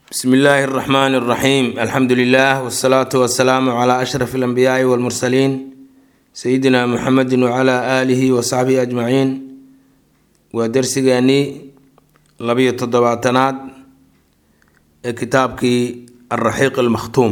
bsmi illaahi اraxmaan اraxiim alxamdu lilah wsalaatu wasalaamu cla ashraf اlanbiyaai wاlmursaliin sayidina muxamedi wcla aalihi wasaxbihi ajmaciin waa dersigeenii labiyo toddobaatanaad ee kitaabkii alraxiiq almakhtuum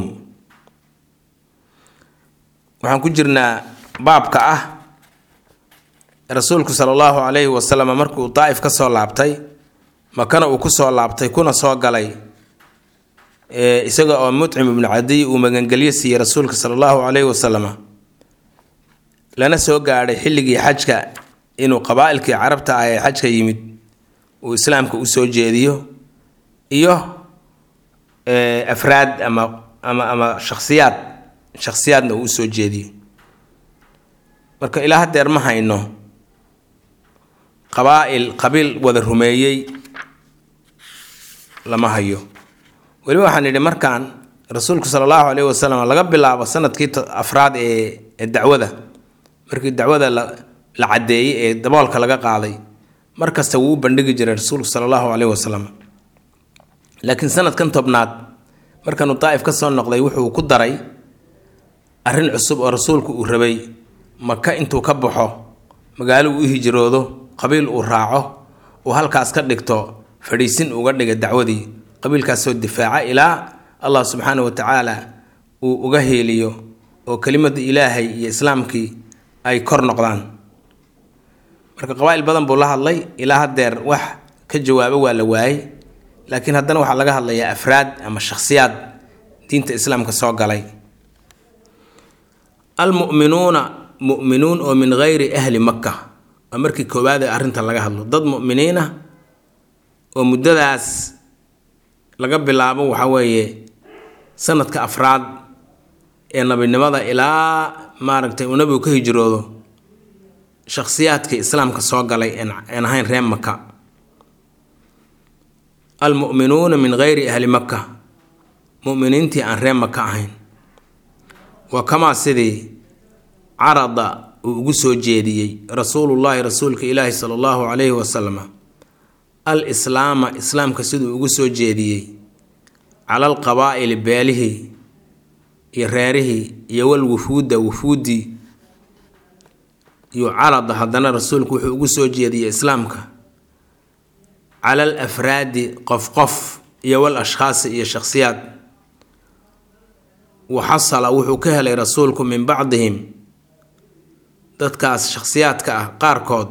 waxaan ku jirnaa baabka ah rasuulku sala allahu calayhi wasalam markuu daa'if ka soo laabtay makana uu kusoo laabtay kuna soo galay isaga oo mutcim ibnu cadiy uu magangelyo siiyey rasuulka sala allahu calayhi wasalam lana soo gaadhay xilligii xajka inuu qabaa-ilkii carabta ah ee xajka yimid uu islaamka usoo jeediyo iyo afraad ama ama ama shakhsiyaad shakhsiyaadna uu usoo jeediyo marka ilaa hadeer ma hayno qabaa-il qabiil wada rumeeyey lama hayo weliba waxaan idhi markaan rasuulku sala allahu caleyhi wasalam laga bilaabo sanadkii afraad ee ee dacwada markii dacwada la la caddeeyey ee daboolka laga qaaday mar kasta wuu u bandhigi jiray rasuulku sala allahu caleyhi wasalam laakiin sanadkan tobnaad markanuu daa'if ka soo noqday wuxuu ku daray arrin cusub oo rasuulku uu rabay maka intuu ka baxo magaalo uu u hijroodo qabiil uu raaco uu halkaas ka dhigto fadhiisin uga dhiga dacwadii qabiilkaasoo difaaca ilaa allah subxaana wa tacaala uu uga heeliyo oo kelimada ilaahay iyo islaamkii ay kor noqdaan marka qabaa-il badan buu la hadlay ilaa hadeer wax ka jawaabo waa la waayey laakiin haddana waxaa laga hadlayaa afraad ama shakhsiyaad diinta islaamka soo galay almu'minuuna mu'minuun oo min gayri ahli makka waa markii koowaad ee arrinta laga hadlo dad mu'miniina oo muddadaas laga bilaabo waxaa weeye sanadka afraad ee nabinimada ilaa maaragtay uu nabigu ka hijroodo shakhsiyaadkii islaamka soo galay een ahayn reer maka almu'minuuna min gayri ahli makka mu'miniintii aan reer maka ahayn waa kamaa sidii carada uu ugu soo jeediyey rasuulullaahi rasuulka ilaahi sala allahu calayhi wasalam al islaama islaamka siduu ugu soo jeediyey cala alqabaa'ili beelihii iyo reerihii iyo wal wufuudda wufuuddii iyo carada haddana rasuulku wuxuu ugu soo jeediyey islaamka cala al afraadi qof qof iyo wal ashkhaasi iyo shakhsiyaad waxasala wuxuu ka helay rasuulku min bacdihim dadkaas shakhsiyaadka ah qaarkood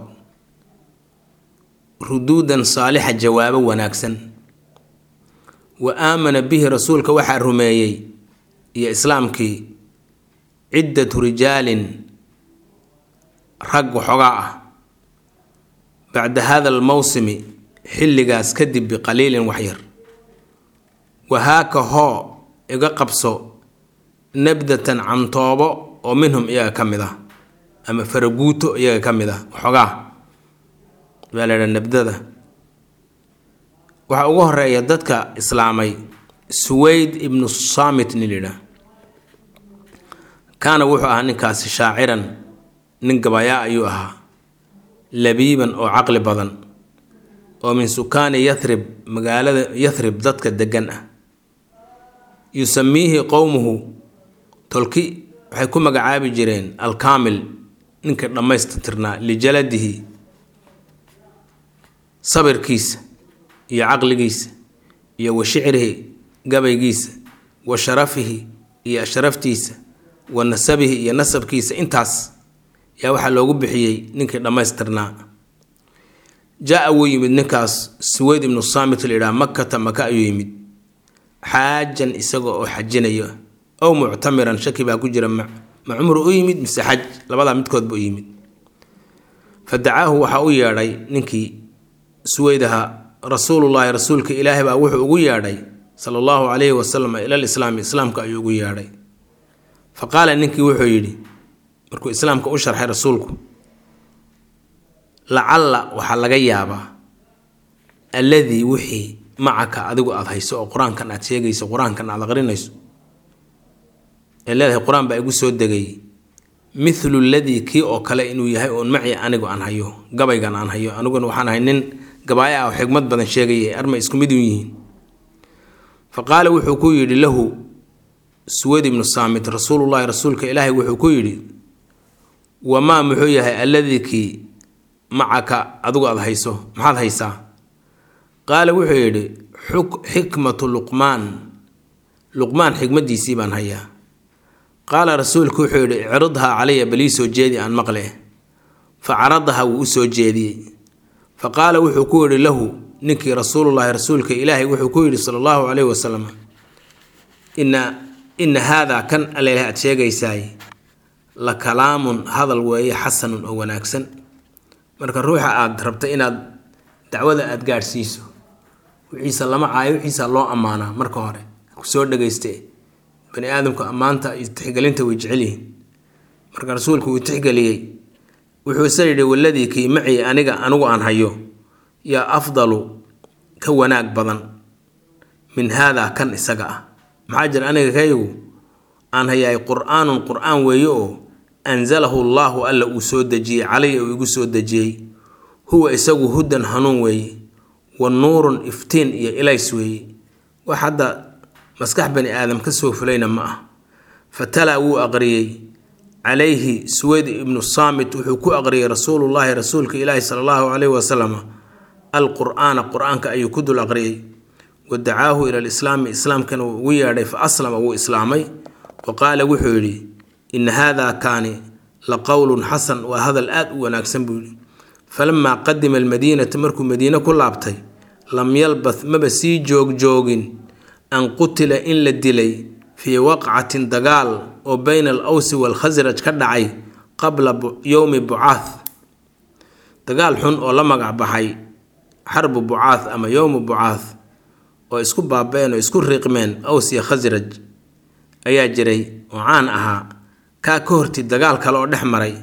ruduudan saalixa jawaabo wanaagsan wa aamana bihi rasuulka waxaa rumeeyey iyo islaamkii ciddatu rijaalin rag waxoogaa ah bacda hada almowsimi xilligaas kadib biqaliilin waxyar wahaaka hoo iga qabso nabdatan cantoobo oo minhum iyaga ka mid ah ama faraguuto iyaga ka mid ah waxoogaa baa la idhaha nabdada waxaa ugu horeeya dadka islaamay suweyd ibnu saamit nin lidhaah kaana wuxuu ahaa ninkaasi shaaciran nin gabayaa ayuu ahaa labiiban oo caqli badan oo min sukaani yathrib magaalada yathrib dadka degan ah yusamiihi qowmuhu tolki waxay ku magacaabi jireen alkaamil ninka dhammaystirnaa lijaladihi sabirkiisa iyo caqligiisa iyo wa shicrihi gabaygiisa wa sharafihi iyo ashraftiisa wa nasabihi iyo nasabkiisa intaas yaa waxaa loogu bixiyey ninkii dhammaystirnaa jaa wuu yimid ninkaas suweyd ibnu saamit layidhaha makata maka ayuu yimid xaajan isaga oo xajinayo ow muctamiran shaki baa ku jira ma cumru u yimid mise xaj labadaa midkoodba u yimid fa dacaahu waxaa u yeedhay ninkii suweydaha rasuulullaahi rasuulka ilaahay baa wuxuu ugu yeedhay sala allahu calayhi wasalam ilal islaami islaamka ayuu ugu yeedhay fa qaala ninkii wuxuu yidhi markuu islaamka u sharxay rasuulku lacalla waxaa laga yaabaa alladii wixii macaka adigu aada hayso oo qur-aankan aad sheegayso qur-aankan aad aqrinayso ee leedahay qur-aan baa igu soo degay mithlu ladii kii oo kale inuu yahay uun maci anigu aan hayo gabaygan aan hayo aniguna waxaan ahay nin gabaaya ah oo xigmad badan sheegaya arma isku mid u yihiin fa qaala wuxuu ku yidhi lahu suwad ibnu saamit rasuulullahi rasuulka ilaahay wuxuu ku yidhi wamaa muxuu yahay alladii kii macaka adigu aada hayso maxaad haysaa qaala wuxuu yidhi xikmatu luqmaan luqmaan xikmaddiisii baan hayaa qaala rasuulku wuxuu yidhi icridhaa calaya balii soo jeedi aan maqle fa caradaha wuu u soo jeediyey fa qaala wuxuu ku yidhi lahu ninkii rasuulullaahi rasuulka ilaahay wuxuu ku yidhi sala allahu caleyhi wasalam ina ina haadaa kan alleh aad sheegaysaay la kalaamun hadal weeye xasanun oo wanaagsan marka ruuxa aada rabta inaad dacwada aada gaadhsiiso wixiisa lama caayo wixiisa loo ammaanaa marka hore kusoo dhagayste bani aadamku ammaanta iyo tixgelinta way jecelyihiin marka rasuulku uu tixgeliyey wuxuu isa yidhi waladii kii macii aniga anigu aan hayo yaa afdalu ka wanaag badan min haadaa kan isaga ah maxaa jira aniga kaygu aan hayaay qur-aanun qur-aan weeye oo anzalahu allaahu alla uu soo dejiyey calaya uu igu soo dejiyey huwa isagu hudan hanuun weeye wa nuurun iftiin iyo ilays weeye wax hadda maskax bani aadam ka soo fulayna ma ah fatalaa wuu aqriyey calayhi suweyd ibnu saamit wuxuu ku aqriyey rasuulullaahi rasuulka ilaahi sala allahu caleyhi wasalam alqur'aana qur-aanka ayuu ku dul aqriyey wa dacaahu ila lislaami islaamkana wuu ugu yeedhay fa aslama wuu islaamay wa qaala wuxuu yidhi ina haadaa kaani la qowlun xasan waa hadal aad u wanaagsan buu yidhi falamaa qadima almadiinata markuu madiine ku laabtay lam yalbath maba sii joogjoogin an qutila in la dilay fii waqcatin dagaal oo bayna al awsi waalkhasraj ka dhacay qabla yowmi bucaath dagaal xun oo la magac baxay xarbu bucaath ama yowmu bucaath oo isku baaba-een oo isku riiqmeen aws iyo khasraj ayaa jiray oo caan ahaa kaa ka horti dagaal kale oo dhex maray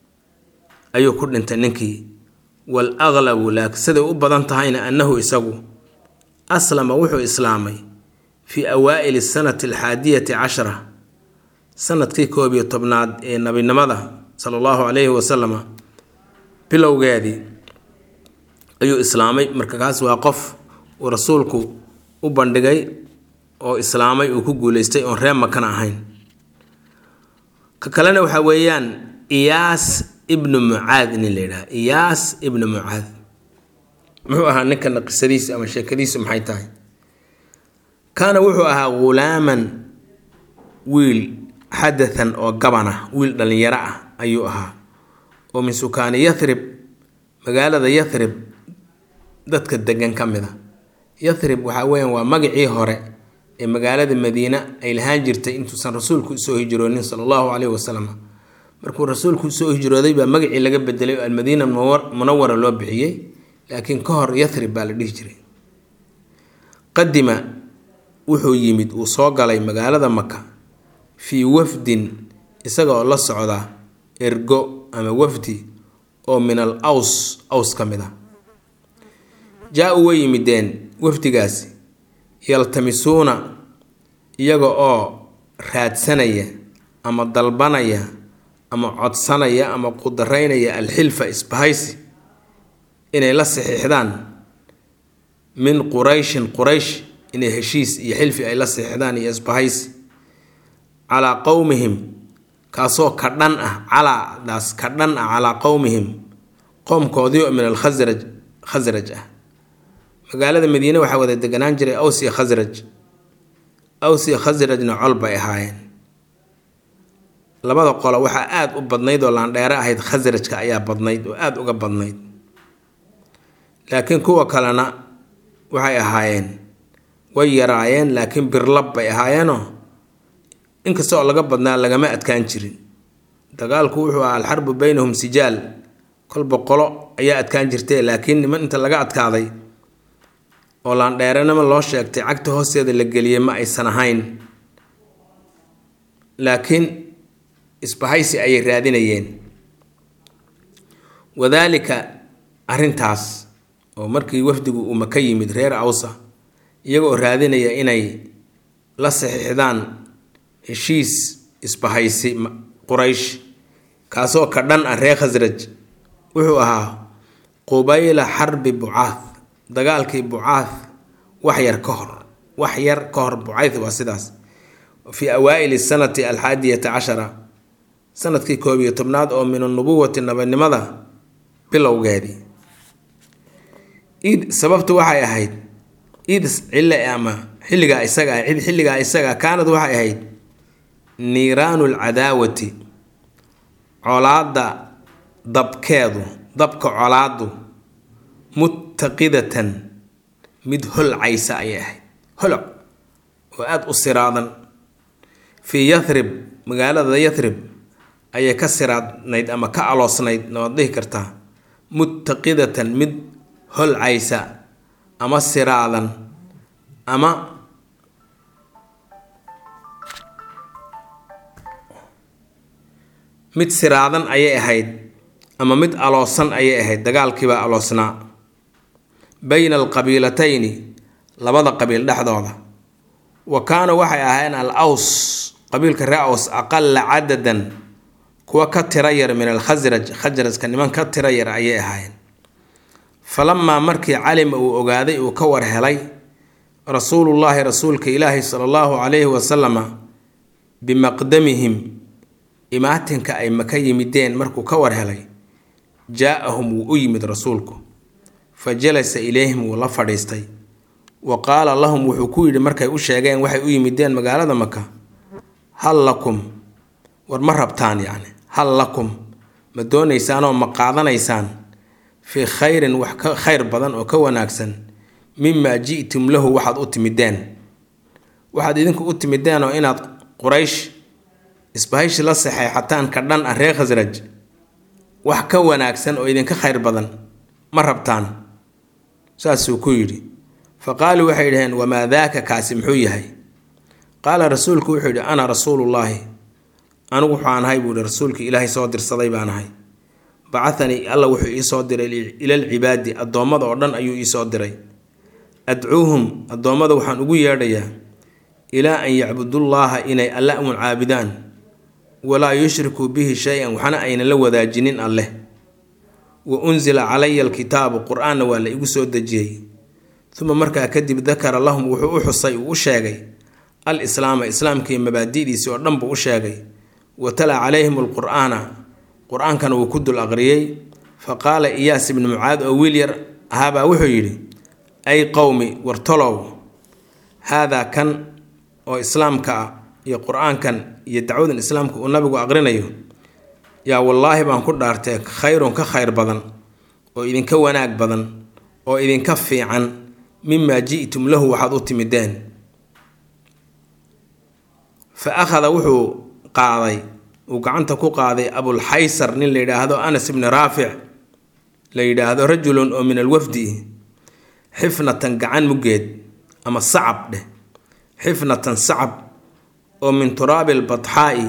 ayuu ku dhintay ninkii wal aqlabu laak siday u badan tahayna annahu isagu aslama wuxuu islaamay fii awaa'ili sanati alxaadiyati cashara sanadkii koob iyo tobnaad ee nabinimada sala allahu calayhi wasalama bilowgeedii ayuu islaamay marka kaas waa qof uu rasuulku u bandhigay oo islaamay uu ku guuleystay oon reer makana ahayn ka kalena waxaa weeyaan iyaas ibnu mucaad nin la yidhaha iyaas ibnu mucaad muxuu ahaa ninkana qisadiisu ama sheekadiisu maxay tahay kaana wuxuu ahaa ghulaaman wiil xadathan oo gaban ah wiil dhallinyaro ah ayuu ahaa oo min sukaani yathrib magaalada yathrib dadka degan ka mid a yathrib waxaa weeyaan waa magacii hore ee magaalada madiine ay lahaan jirtay intuusan rasuulku usoo hijroonin sala allahu caleyhi wasalam markuu rasuulku usoo hijrooday baa magacii laga bedelay oo almadiina munawara loo bixiyey laakiin ka hor yathrib baa la dhihi jiray qadima wuxuu yimid uu soo galay magaalada maka fii wafdin isagaoo la socda ergo ama wafdi oo min al aws aws ka mid a jaa-u way yimideen wafdigaasi yaltamisuuna iyaga oo raadsanaya ama dalbanaya ama codsanaya ama qudaraynaya alxilfa isbahaysi inay la saxiixdaan min qurayshin quraysh inay heshiis iyo xilfi ay la saxiixdaan iyo isbahaysi calaa qowmihim kaasoo ka dhan ah calaadaas ka dhan ah calaa qowmihim qoomkoodii oo min alkhasraj khasraj ah magaalada madiine waxaa wada deganaan jiray aws iyo khasraj aws iyo khasrajna col bay ahaayeen labada qolo waxaa aada u badnayd oo laandheere ahayd khasrajka ayaa badnayd oo aada uga badnayd laakiin kuwa kalena waxay ahaayeen way yaraayeen laakiin birlab bay ahaayeenoo inkasta oo laga badnaa lagama adkaan jirin dagaalku wuxuu ahaa alxarbu baynahum sijaal kolba qolo ayaa adkaan jirtay laakiin niman inta laga adkaaday oo laandheerenimo loo sheegtay cagta hoosteeda la geliyey ma aysan ahayn laakiin isbahaysi ayay raadinayeen wadaalika arrintaas oo markii wafdigu uu maka yimid reer awsa iyagoo raadinaya inay la saxiixdaan heshiis isbahaysi quraysh kaasoo ka dhan ah reer khasraj wuxuu ahaa qubayla xarbi bucaath dagaalkii bucaath wax yar ka hor wax yar ka hor bucayth waa sidaas fii awaa'ili sanati alxaadiyata cashara sanadkii koob iyo tobnaad oo min anubuwati nabanimada bilowgeedii id sababtu waxay ahayd id cille ama xilligaa isaga cid xilligaa isaga kaanad waxay ahayd niiraanu lcadaawati colaadda dabkeedu dabka colaaddu muttaqidatan mid holcaysa ayay ahayd holoc oo aada u siraadan fii yathrib magaalada yathrib ayay ka siraadnayd ama ka aloosnayd nawaad dhihi kartaa muttaqidatan mid holcaysa ama siraadan ama mid siraadan ayay ahayd ama mid aloosan ayay ahayd dagaalkiibaa aloosnaa bayna alqabiilatayni labada qabiil dhexdooda wa kaana waxay ahaayeen al aws qabiilka ree aws aqala cadadan kuwa ka tira yar min alkhasraj khasrajka niman ka tira yar ayay ahaayeen falamaa markii calima uu ogaaday uu ka war helay rasuulullaahi rasuulka ilaahi sala allahu calayhi wasalama bimaqdamihim imaatinka ay maka yimideen markuu ka war helay jaa-ahum wuu u yimid rasuulku fa jalasa ilayhim wuu la fadhiistay wa qaala lahum wuxuu ku yidhi markay u sheegeen waxay u yimideen magaalada maka hal lakum war ma rabtaan yacni hal lakum ma doonaysaanoo ma qaadanaysaan fii khayrin wax ka khayr badan oo ka wanaagsan mimaa ji'tum lahu waxaad u timideen waxaad idinku u timideen oo inaad quraysh isbahayshi la saxeexataan ka dhan ah reer khasraj wax ka wanaagsan oo idinka khayr badan ma rabtaan saasuu ku yidhi fa qaaluu waxay dhaheen wamaa daaka kaasi muxuu yahay qaala rasuulku wuxuu yidhi ana rasuulullaahi anigu waxaan ahay buu yihi rasuulkii ilaahay soo dirsaday baan ahay bacahanii alla wuxuu iisoo diray ilalcibaadi addoommada oo dhan ayuu iisoo diray adcuuhum addoommada waxaan ugu yeedhayaa ilaa an yacbudullaaha inay alle uun caabudaan walaa yushrikuu bihi shay-an waxna aynan la wadaajinin alleh wa unsila calaya alkitaabu qur-aanna waa la igu soo dejiyey uma markaa kadib dakara lahum wuxuu u xusay uu u sheegay al islaama islaamkii mabaadi'diisii oo dhan buu u sheegay wa tala calayhim alqur'aana qur-aankana wuu ku dul aqriyey fa qaala iyaas ibnu mucaad oo wiil yar ahaabaa wuxuu yidhi ay qowmi wartolow haadaa kan oo islaamka ah iyo qur-aankan iyo dacwadan islaamka uu nabigu aqrinayo yaa wallaahi baan ku dhaartee khayrun ka khayr badan oo idinka wanaag badan oo idinka fiican mimaa ji'tum lahu waxaad u timideen fa akhada wuxuu qaaday uu gacanta ku qaaday abulxaysar nin la yidhaahdo anas ibni raafic la yidhaahdo rajulun oo min alwafdi xifnatan gacan muggeed ama sacab dheh xifnatan sacab oo min turaabi albatxaa'i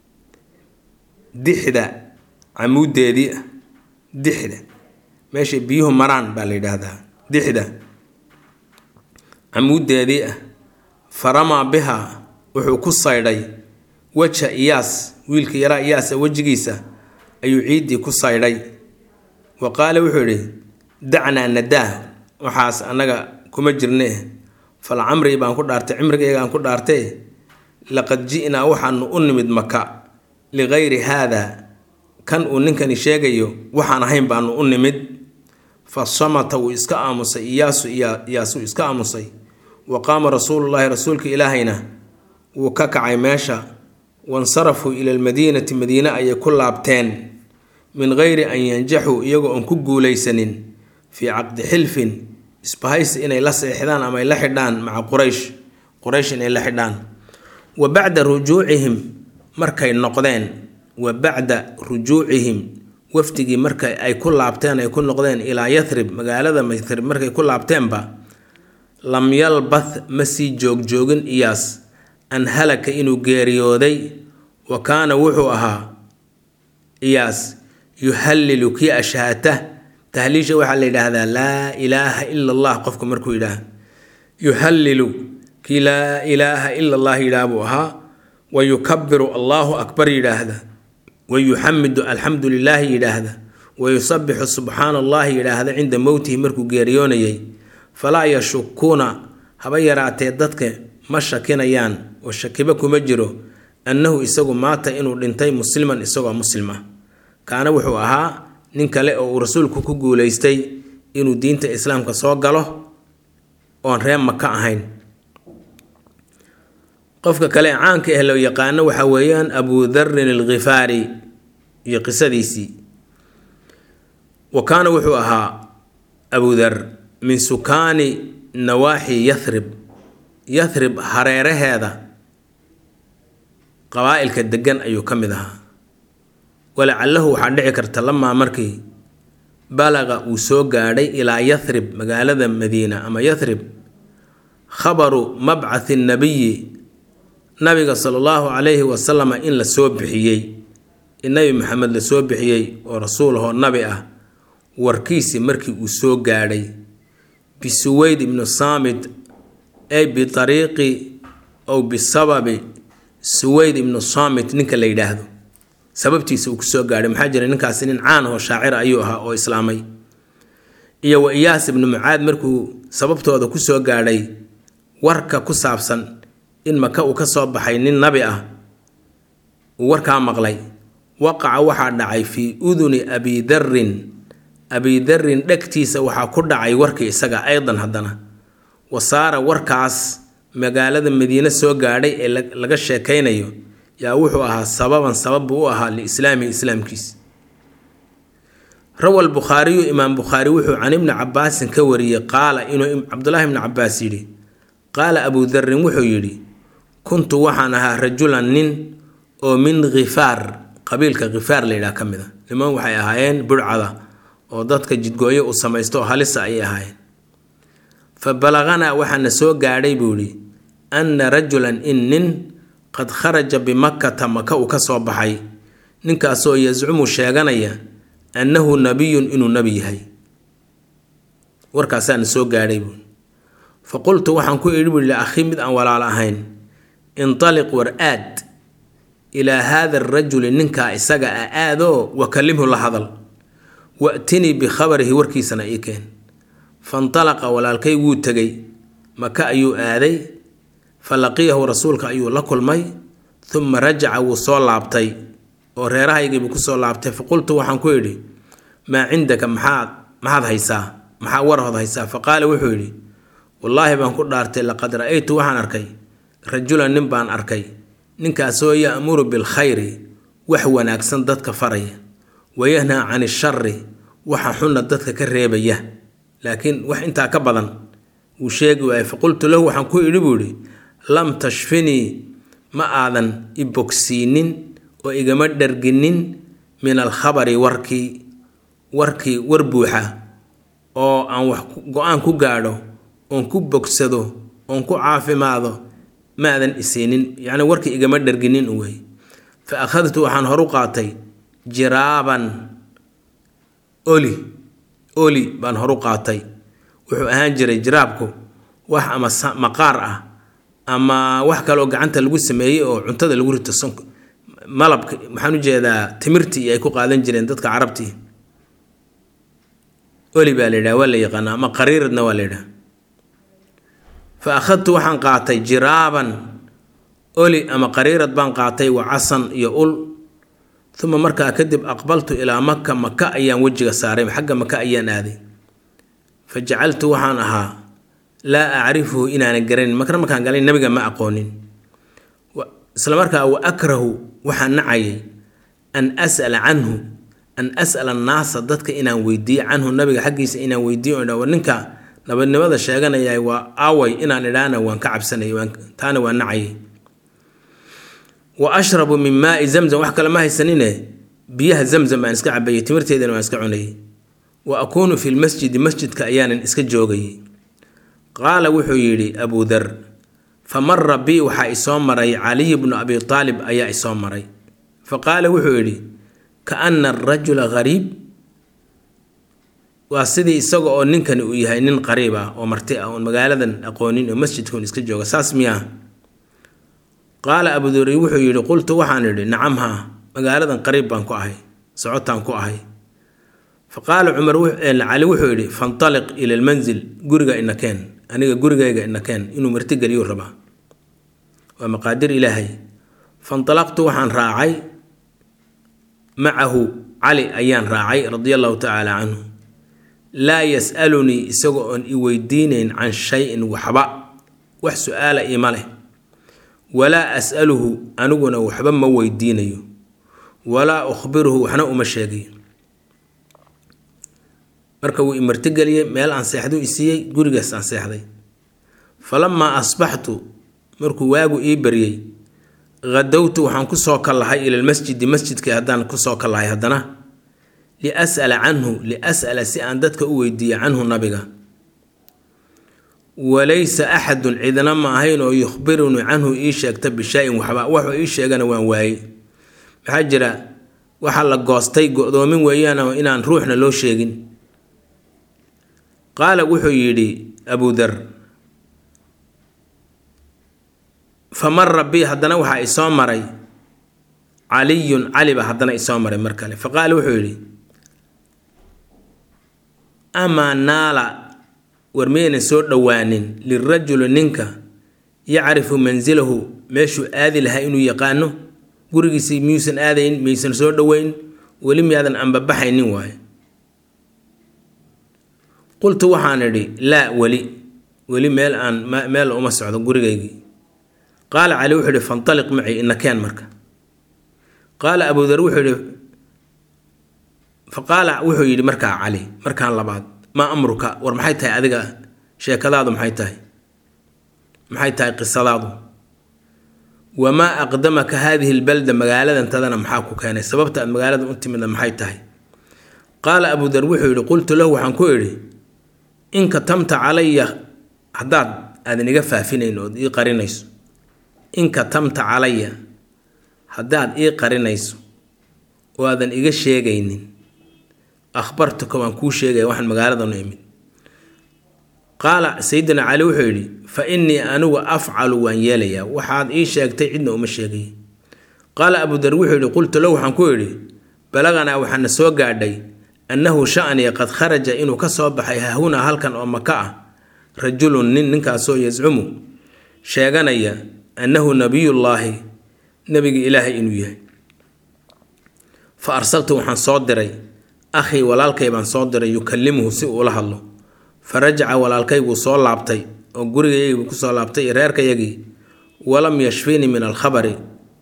dixda camuudeedii ah dixda meeshay biyuhu maraan baa la yidhaahdaa dixda camuudeedii ah faramaa bihaa wuxuu ku saydhay weja iyaas wiilka yaraa iyaasa wejigiisa ayuu ciiddii ku saydhay wa qaala wuxuu yidhi dacnaa nadaah waxaas annaga kuma jirne fal camrii baan ku dhaartay cimrigaygaan ku dhaartee laqad ji'naa waxaanu u nimid maka ligayri haada kan uu ninkani sheegayo waxaan ahayn baanu u nimid fa samata wuu iska aamusay iyaasu iyaasuu iska aamusay wa qaama rasuulullaahi rasuulka ilaahayna wuu ka kacay meesha wansarafuu ila almadiinati madiine ayay ku laabteen min gayri an yanjaxuu iyagoo aan ku guulaysanin fii caqdi xilfin isbahaysi inay la seexdaan ama ay la xidhaan maca quraysh quraysh inay la xidhaan wa bacda rujuucihim markay noqdeen wa bacda rujuucihim wafdigii marka ay ku laabteen ay ku noqdeen ilaa yathrib magaalada yathrib markay ku laabteenba lam yalbath ma sii joogjoogin iyaas an halaka inuu geeriyooday wa kaana wuxuu ahaa iyaas yuhallilu kii ashaata tahliisha waxaa la yidhaahdaa laa ilaaha ila allah qofku markuu yidhaah yuhallilu kii laa ilaaha ila allah yidhaah buu ahaa wa yukabiru allahu akbar yidhaahda wa yuxamidu alxamdu lilaahi yidhaahda wa yusabixu subxaana allahi yidhaahda cinda mowtihi markuu geeriyoonayay falaa yashukuuna haba yaraatee dadka ma shakinayaan oo shakiba kuma jiro annahu isagu maata inuu dhintay musliman isagoo muslim ah kaana wuxuu ahaa nin kale oo uu rasuulku ku guulaystay inuu diinta islaamka soo galo oon reer maka ahayn qofka kale ee caanka ah loo yaqaano waxaa weeyaan abu darin alkhifaari iyo qisadiisii wa kaana wuxuu ahaa abu dar min sukaani nawaaxi yathrib yathrib hareeraheeda qabaa'ilka degan ayuu ka mid ahaa walacalahu waxaa dhici karta lamaa markii balaqa uu soo gaadhay ilaa yathrib magaalada madiina ama yathrib khabaru mabcathi nabiyi nabiga sala allahu calayhi wasalama in la soo bixiyey in nabi maxamed la soo bixiyey oo rasuul ahoo nabi ah warkiisii markii uu soo gaadhay bisuweyd ibnu saamit ay bitariiqi ow bisababi suweyd ibnu saamit ninka la yidhaahdo sababtiisa uu kusoo gaadhay maxaa jira ninkaasi nin caan ahoo shaacir ayuu ahaa oo islaamay iyo wa iyaas ibnu mucaad markuu sababtooda kusoo gaadhay warka ku saabsan in maka uu ka soo baxay nin nabi ah uu warkaa maqlay waqaca waxaa dhacay fii uduni abidarin abidarin dhegtiisa waxaa ku dhacay warkii isaga aydan haddana wasaara warkaas magaalada madiine soo gaadhay ee laga sheekaynayo yaa wuxuu ahaa sababan sabab buu u ahaa liislaamihi islaamkiisa rawa albukhaariyu imaam bukhaari wuxuu can ibni cabaasin ka wariyey qaala inuu cabdulaahi ibni cabaas yidhi qaala abu darin wuxuu yidhi kuntu waxaan ahaa rajulan nin oo min khifaar qabiilka khifaar layidhaha ka mid a niman waxay ahaayeen budhcada oo dadka jidgooyo u samaysto oo halisa ayay ahaayeen fa balaqanaa waxaana soo gaadhay buu yidhi anna rajulan in nin qad kharaja bimakkata maka uu ka soo baxay ninkaasoo yascumu sheeganaya annahu nabiyun inuu nebi yahay warkaasaana soo gaadhay buui fa qultu waxaan ku idhi buui liakhii mid aan walaalo ahayn intaliq war aad ilaa haada arajuli ninkaa isaga ah aadoo wakalimhu la hadal wa'tinii bikhabarihi warkiisana ii keen fantalaqa walaalkay wuu tegay maka ayuu aaday fa laqiyahu rasuulka ayuu la kulmay uma rajaca wuu soo laabtay oo reerahaygiibuu kusoo laabtay fa qultu waxaan ku idhi maa cindaka maxaad maxaad haysaa maxaa warhood haysaa fa qaala wuxuu yidhi wallaahi baan ku dhaartay laqad ra'aytu waxaan arkay rajulan nin baan arkay ninkaasoo ya'muru bilkhayri wax wanaagsan dadka faraya wayahnaa can ishari waxa xunna dadka ka reebaya laakiin wax intaa ka badan wuu sheegi waayay faqultu lahu waxaan ku idhi buu idhi lam tashfinii ma aadan i bogsiinin oo igama dharginin min alkhabari warkii warkii war buuxa oo aan wax go-aan ku gaadho oon ku bogsado oon ku caafimaado maadan isiinin yacni warkii igama dharginin wey fa akhadtu waxaan horu qaatay jiraaban oli oli baan horu qaatay wuxuu ahaan jiray jiraabku wax ama maqaar ah ama wax kaleoo gacanta lagu sameeyey oo cuntada lagu rito sonk malabka maxaan u jeedaa timirtii ay ku qaadan jireen dadka carabtii oli baa la yidhaha waa la yaqaana ama qariiradna waa la yidhaha fa akhadtu waxaan qaatay jiraaban oli ama qariirad baan qaatay wa casan iyo ul uma markaa kadib aqbaltu ilaa maka maka ayaan wejiga saaray xagga maka ayaan aaday fa jacaltu waxaan ahaa laa acrifuhu inaanan garanin makna markaan galay nabiga ma aqoonin isla markaa wa akrahu waxaan nacayay an as'ala canhu an as'ala annaasa dadka inaan weydiiyo canhu nabiga xaggiisa inaan weydiiyo war ninka nabadnimada sheeganaya waa aaway inaan idhaana waan ka cabsanay taana waa nacayay wa ashrabu min maai zamzam wax kale ma haysanine biyaha zamzam baan iska cabayay timirteedana waan iska cunayay wa akuunu fi lmasjidi masjidka ayaanan iska joogayay qaala wuxuu yidhi abu dar fa mara bi waxaa isoo maray caliy bnu abi aalib ayaa isoo maray fa qaala wuxuu yidhi kaana arajula gariib waa sidii isaga oo ninkani uu yahay nin qariib ah oo marti ah oon magaaladan aqoonin oo masjidkaun iska jooga saas miyaa qaala abuduri wuxuu yidhi qultu waxaan idhi nacam haa magaaladan qariib baan ku ahay socotaan ku ahay fa qaala cumar cali wuxuu yidhi fantaliq ila lmanzil guriga inakeen aniga gurigayga inakeen inuu martigeliyuu rabaa waa maqaadir ilaahay fantalaqtu waxaan raacay macahu cali ayaan raacay radia allahu tacaala canhu laa yas'alunii isagoo oon i weydiinayn can shay-in waxba wax su-aala ima leh walaa as'aluhu aniguna waxba ma weydiinayo walaa ukhbiruhu waxna uma sheegayo marka wuu imartigeliyey meel aan seexdu i siiyey gurigaas aan seexday falamaa asbaxtu markuu waagu ii baryey hadowtu waxaan kusoo kallahay ila lmasjidi masjidka haddaan kusoo kallahay haddana lias'ala canhu lias'ala si aan dadka u weydiiya canhu nabiga walaysa axadun cidna ma ahayn oo yukhbirunii canhu ii sheegta bishaa-in waxba waxuu ii sheegana waan waayey maxaa jira waxaa la goostay go-doomin weeyaan inaan ruuxna loo sheegin qaala wuxuu yidhi abudar fa mara bi haddana waxaa isoo maray caliyun caliba haddana isoo maray mar kale fa qaala wuxuu yidhi amaa naala war miyaynan soo dhowaanin lirajuli ninka yacrifu mansilahu meeshuu aadi lahaa inuu yaqaano gurigiisi miyuusan aadayn miyaysan soo dhoweyn weli miyaadan anbabaxaynin waaye qultu waxaan idhi laa weli weli meel aan meel uma socdo gurigaygii qaala cali wuxuu ihi fantaliq macii inakeen marka qaala abudar wuxuu yihi fa qaala wuxuu yidhi markaa cali markaan labaad maa amruka war maxay tahay adiga sheekadaadu maxay tahay maxay tahay qisadaadu wamaa aqdamaka haadihi lbalda magaaladan tadana maxaa ku keenay sababta aad magaalada u timidna maxay tahay qaala abudar wuxuu yidhi qultu lahu waxaan ku idhi in katamta calaya haddaad aadan iga faafinayn ood ii qarinayso in katamta calaya haddaad ii qarinayso oo aadan iga sheegaynin akhbartuka waan kuu sheegaya waxaan magaaladanu imid qaala sayidina cali wuxuu yidhi fa innii anigu afcalu waan yeelayaa waxaad ii sheegtay cidna uma sheegay qaala abudar wuxuu yidhi qultu lahu waxaan ku idhi balaganaa waxaana soo gaadhay annahu sha'niya qad kharaja inuu ka soo baxay hahunaa halkan oo maka ah rajulun nin ninkaasoo yascumu sheeganaya annahu nabiyullaahi nebigi ilaahay inuu yahay fa arsaltu waxaan soo diray akhii walaalkay baan soo diray yukallimuhu si uula hadlo fa rajaca walaalkayguu soo laabtay oo gurigayagiibuu kusoo laabtay iyo reerkayagii walam yashfinii min alkhabari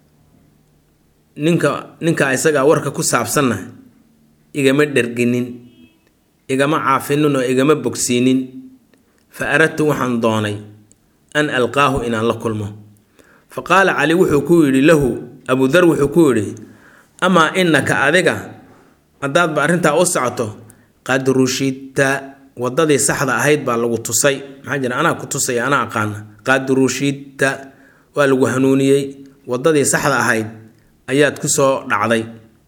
ninka ninka isagaa warka ku saabsanna igama dherginin igama caafinin oo igama bogsiinin fa aradtu waxaan doonay an alqaahu inaan la kulmo fa qaala cali wuxuu ku yidhi lahu abudar wuxuu ku yidhi amaa innaka adiga haddaadba arrintaa u socoto qad rushidta waddadii saxda ahayd baa lagu tusay maxaa jira anaa ku tusaya anaa aqaana qad rushidta waa lagu hanuuniyey waddadii saxda ahayd ayaad ku soo dhacday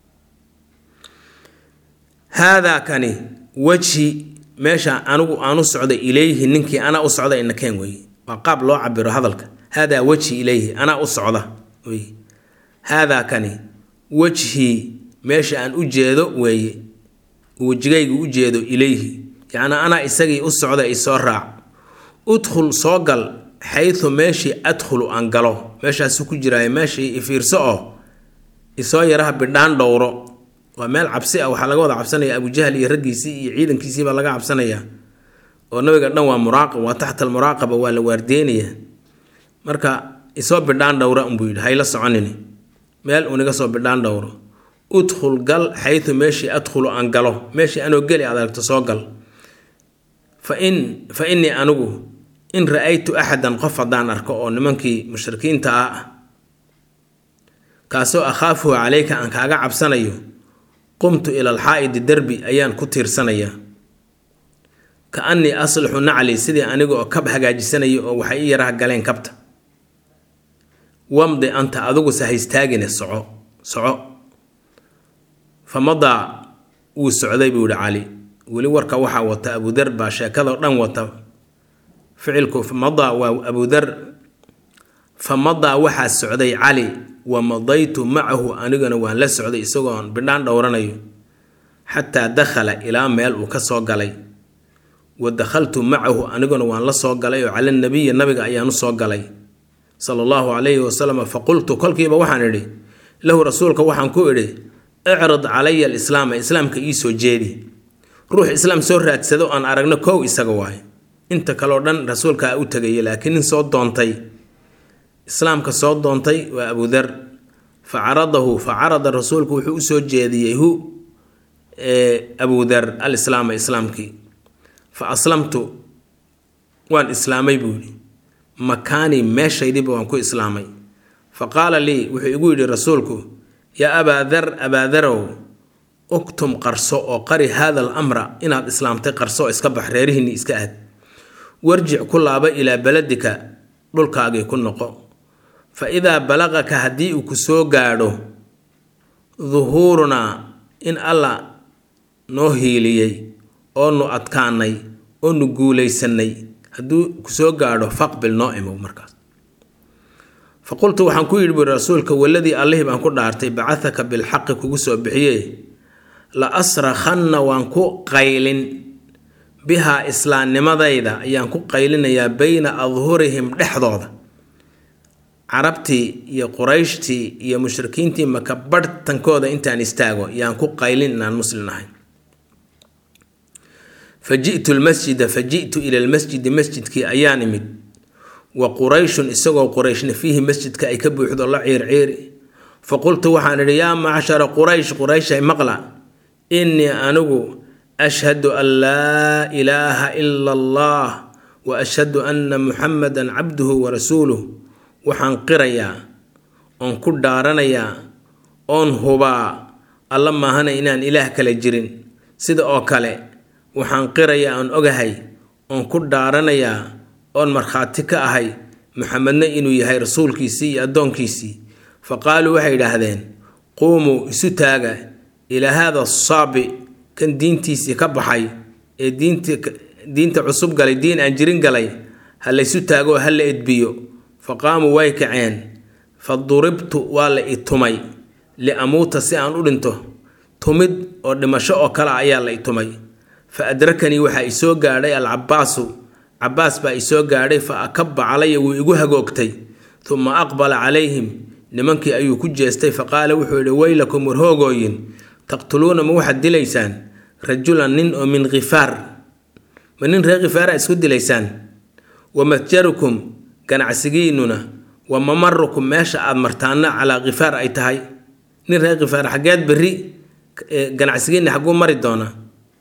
haadaa kani wejhi meesha anigu aan u socday ilayhi ninkii anaa u socda inakeen weeye waa qaab loo cabiro hadalka haadaa wejhi ilayhi anaa u socda wey haadaa kani wejhii meesha aan u jeedo weeye wejigaygu u jeedo ilayhi yacnaa anaa isagii u socda isoo raac udkhul soo gal xaytu meeshii adkhulu aan galo meeshaasu ku jiraayo meeshii ifiirso oo isoo yaraha bidhaan dhowro waa meel cabsi ah waxaa laga wada cabsanaya abujahal iyo raggiisii iyo ciidankiisiibaa laga cabsanayaa oo nabiga dhan waa muraaqab waa taxta almuraaqaba waa la waardeynayaa marka isoo bidhaan dhowra unbuu yidhi hayla soconini meel uniga soo bidhaan dhowro udkhul gal xaytu meeshii adkhulu aan galo meeshii anoo geli aad aragto soo gal fa in fa innii anigu in ra-aytu axadan qof haddaan arko oo nimankii mushrikiinta ah ah kaasoo akhaafuhu caleyka aan kaaga cabsanayo qumtu ila alxaa'idi derbi ayaan ku tiirsanayaa ka annii aslixu nacli sidii aniga oo kab hagaajisanayo oo waxay i yaraha galeen kabta wamdi anta adigusa haystaagine soco soco fa madaa wuu socday buu yihi cali weli warka waxaa wata abudar baa sheekadao dhan wata ficilku madaa waa abudar fa madaa waxaa socday cali wa madaytu macahu anigana waan la socday isagoon bidhaan dhowranayo xataa dakhala ilaa meel uu ka soo galay wa dakhaltu macahu aniguna waan la soo galay oo cala nabiyi nabiga ayaan u soo galay sala allahu calayhi wasalam faqultu kolkiiba waxaan idhi lahu rasuulka waxaan ku idhi icrid calaya alislaama islaamka ii soo jeedi ruux islaam soo raadsado aan aragno kow isaga waayo inta kaleo dhan rasuulkaa u tegaya laakiin nin soo doontay islaamka soo doontay waa abudar fa caradahu fa carada rasuulku wuxuu usoo jeediyey hu abudar alislaama islaamkii fa aslamtu waan islaamay buu yidhi makaanii meeshaydiiba waan ku islaamay fa qaala lii wuxuu igu yidhi rasuulku yaa abaadar abaadarow uktum qarso oo qari haada al amra inaad islaamtay qarso oo iska bax reerihiinni iska aad warjic ku laaba ilaa beladika dhulkaagii ku noqo fa idaa balaqaka haddii uu ku soo gaadho duhuurunaa in alla noo hiiliyey oo nu adkaanay oo nu guulaysanay hadduu ku soo gaadho faqbil noo imow markaas fa qultu waxaan ku yidhi buuri rasuulka waladii allihii baan ku dhaartay bacahaka bilxaqi kugu soo bixiye la asrakhanna waan ku qaylin bihaa islaamnimadayda ayaan ku qaylinayaa bayna adhurihim dhexdooda carabtii iyo qurayshtii iyo mushrikiintii maka barhtankooda intaan istaago yaan ku qaylin inaan muslim ahay fa ji'tu lmasjida fa ji'tu ila lmasjidi masjidkii ayaan imid wa qurayshun isagoo qurayshna fiihi masjidka ay ka buuxdo la ciirciiri fa qultu waxaan idhi yaa macshara quraysh qurayshay maqla innii anigu ashhadu an laa ilaaha ila allah wa ashhadu anna muxamadan cabduhu wa rasuuluh waxaan qirayaa oon ku dhaaranayaa oon hubaa alla maahana inaan ilaah kale jirin sida oo kale waxaan qirayaa oon ogahay oon ku dhaaranayaa oon markhaati ka ahay muxamedna inuu yahay rasuulkiisii iyo addoonkiisii fa qaaluu waxay idhaahdeen quumuu isu taaga ilaa haada asaabi kan diintiisii ka baxay ee diinta diinta cusub galay diin aan jirin galay ha laysu taago oo ha la edbiyo fa qaamuu way kaceen fa duribtu waa la i tumay liamuuta si aan u dhinto tumid oo dhimasho oo kale ayaa la i tumay fa adrakanii waxaa isoo gaadhay alcabaasu cabaas baa isoo gaadhay fa akaba calaya wuu igu hagoogtay uma aqbala calayhim nimankii ayuu ku jeestay fa qaala wuxuu yidhi weylakum warhoogooyin taqtuluuna ma waxaad dilaysaan rajulan nin oo min khifaar ma nin reer khifaara isku dilaysaan wa matjarukum ganacsigiinnuna wa mamarukum meesha aad martaana calaa khifaar ay tahay nin reer khifaar xaggeed berri ganacsigiinna xagguu mari doonaa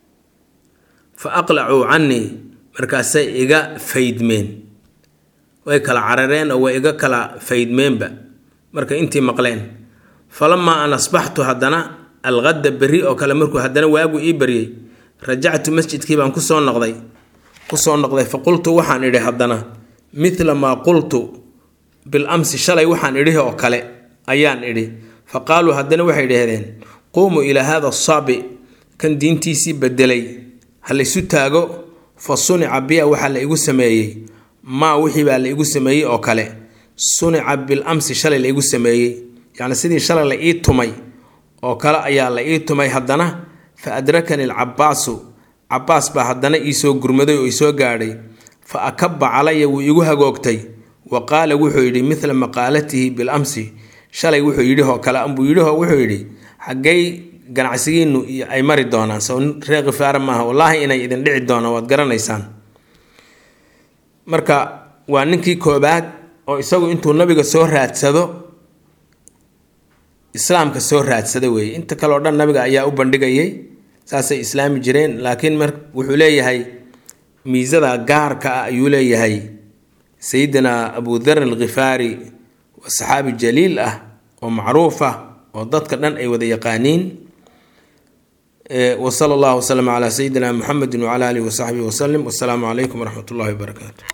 fa aqlacuu cannii markaasay iga faydmeen way kala carareen oo way iga kala faydmeenba marka intii maqleen falamaa an asbaxtu haddana alqadda berri oo kale markuu haddana waagu ii baryey rajactu masjidkii baan kusoo noqday kusoo noqday fa qultu waxaan idhi haddana midla maa qultu bil amsi shalay waxaan idhi oo kale ayaan idhi fa qaaluu haddana waxay idhahdeen quumuu ilaa haada asaabi kan diintiisii bedelay ha laysu taago fa sunica biya waxaa la igu sameeyey maa wixii baa la igu sameeyey oo kale sunica bil amsi shalay la igu sameeyey yacni sidii shalay la ii tumay oo kale ayaa la ii tumay haddana fa adrakani alcabaasu cabaas baa haddana iisoo gurmaday oo isoo gaadhay fa akaba calaya wuu igu hagoogtay wa qaala wuxuu yidhi midla maqaalatihi bil amsi shalay wuxuu yidhihoo kale ambuu yidhihoo wuxuu yidhi xaggay ganacsigiinu ay mari doonaan sow reer khifaara maaha wallaahi inay idin dhici doonaan waad garanaysaan marka waa ninkii koobaad oo isagu intuu nabiga soo raadsado islaamka soo raadsada weeye inta kale oo dhan nabiga ayaa u bandhigayay saasay islaami jireen laakiin mar wuxuu leeyahay miisada gaarka ah ayuu leeyahay sayidina abu dar alkhifaari waa saxaabi jaliil ah oo macruuf ah oo dadka dhan ay wada yaqaaniin wsala allahu waslama calaa sayidina muxamedi wcala alihi wasaxbihi wasalim wasalaamu calaykum waraxmat ullahi wabarakaatu